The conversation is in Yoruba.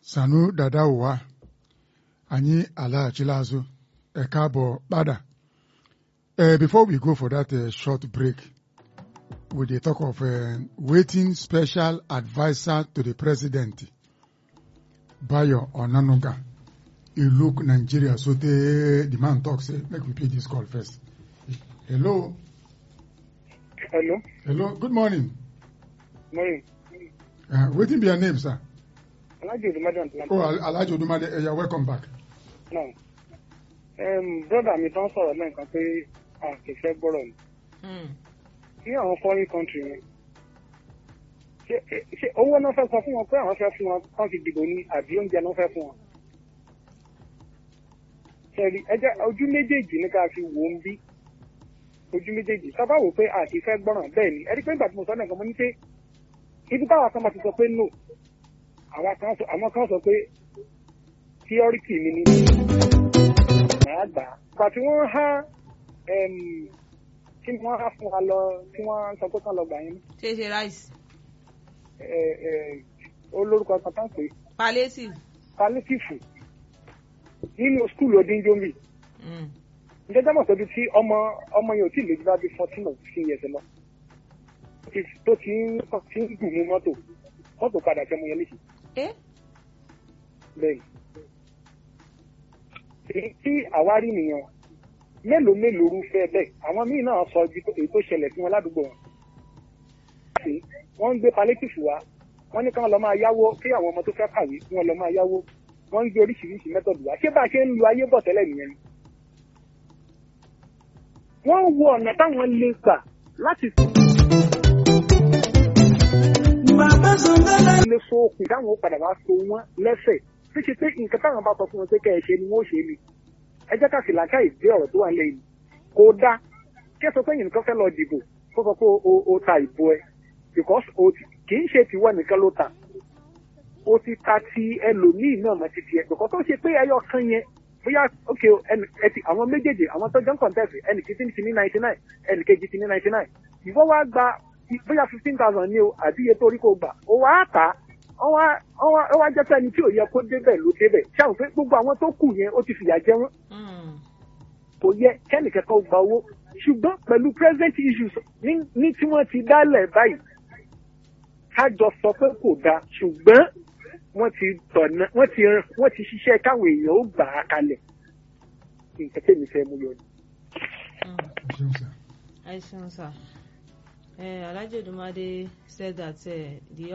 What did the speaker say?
Sanu Dadawa anyị alaghachila azụ ẹ káàbọ̀ padà. Uh, before we go for that uh, short break, we dey talk of uh, waiting special adviser to the president, Bayo Onanuga. He look Nigeria so tey the man talk say make we pay this call first. Hello. Hello. Hello. Good morning. Morning. Uh, wetin be your name, sir? Alhaji Odumade Atlanta. Oh, Al- Alhaji Odumade, uh, you're welcome back. Now, um, brother mi tán sọ̀rọ̀ lẹ́ǹkan pé a kì í fẹ́ gbọ́rọ̀ ni. Ní àwọn foreign country yẹn, ṣé ṣé owó náà fẹ́ sọ fún wọn pé àwọn fẹ́ fún wọn kán fi dìbò ní àbí oúnjẹ náà fẹ́ fún wọn? Ṣẹ̀rí ẹjẹ́ ojú méjèèjì ní ká fi wò ó ń bí. Ojú méjèèjì sábà wò pé a kì í fẹ́ gbọ́ràn bẹ́ẹ̀ ni. Ẹni pé ìgbà tí mo sọ lẹ́ǹkan mo ní pé ibi táwa kan bá ti sọ pé no, àwọn kan sọ àwọn kan sọ pé theority mi ni màá gbà á. Ìgbà tí wọ́n há em, tí wọ́n há fún wa lọ tí wọ́n sọ pé kán lọ gbà yín ṣe ṣe rice ẹ ẹ olórúkọ kan tán pé palliative. palliative nínú skul odinjomi Mm. ǹjẹ́ jẹ́ mọ̀ pé bí tí ọmọ ọmọ yẹn ò tí ì lè ju bá bí fourteen or fifteen years lọ ti- tó ti ń tó ti ń gùn ní mọ́tò mọ́tò padà fẹ́ mu yẹn léṣe Eh? bẹ́ẹ̀ èyí tí àwárí nìyẹn mélòó mélòó rúfẹ́ bẹ́ẹ̀ àwọn míì náà sọ ibi tó- èyí tó ṣẹlẹ̀ sí wọn ládùúgbò wọn. Ṣé wọ́n ń gbé palliative wá wọ́n ní káwọn lọ máa yáwó kí àwọn ọmọ tó fẹ́ kàwé kí wọ́n lọ máa yáwó wọ́n ń gbé oríṣiríṣi mẹ́tọ̀dù wá ṣé bá a ṣe ń lu ayé bọ̀ tẹ́lẹ̀ nìyẹn ni. wọ́n wo ọ̀nà táwọn lè gbà láti lè so okùn táwọn ó padà wá so wọ́n lẹ́sẹ̀ tí ṣe pé nǹkan táwọn bá sọ fún wọn pé kẹ́ ẹ ṣe ni wọ́n ó ṣe ni ẹ jẹ́ ká sì làákà ìdí ọ̀rọ̀ tó wà nílẹ̀ yìí kò dáa kí ẹ sọ pé nǹkan fẹ́ lọ dìbò kó sọ pé o o ta ìbò ẹ because o ti kì í ṣe tiwọ́ nìkan ló ta o ti ta ti ẹlòmíì náà mọ́ ti tiẹ̀ because ó ṣe pé ẹyọ kan yẹn bóyá ok o, ẹnì ẹ ti àwọn méjèèjì àwọn tó jẹ́ ń contest ẹnì kejì ti ní ninety nine ẹnì kejì ti ní ninety nine ìwọ wá gba bóyá fifteen thousand ní o àbí iye tó rí kó gbà ó wá tà á ó wá ó wá ó wá jẹ́ pé ẹni tí ò yẹ kó débẹ̀ ló débẹ̀ ṣáà pé gbogbo àwọn tó kù yẹn ó ti fìyà jẹ wọ́n Mm. kò yẹ kẹ́nìkẹ́kọ̀ọ́ gba owó ṣùgbọ́n pẹ̀lú present issues ní ní tí wọ́n ti dálẹ̀ báyìí kájọ sọ pé kò dáa ṣùgbọ́n wọ́n ti tọ̀nà wọ́n ti wọ́n ti ṣiṣẹ́ káwọn èèyàn ó gbà á kalẹ̀ nǹkan tẹ̀mí fẹ́ mú yọ ni. Mm. Ẹ ṣeun, sir. I see, sir. Uh, Alhaji Odumade said that uh, the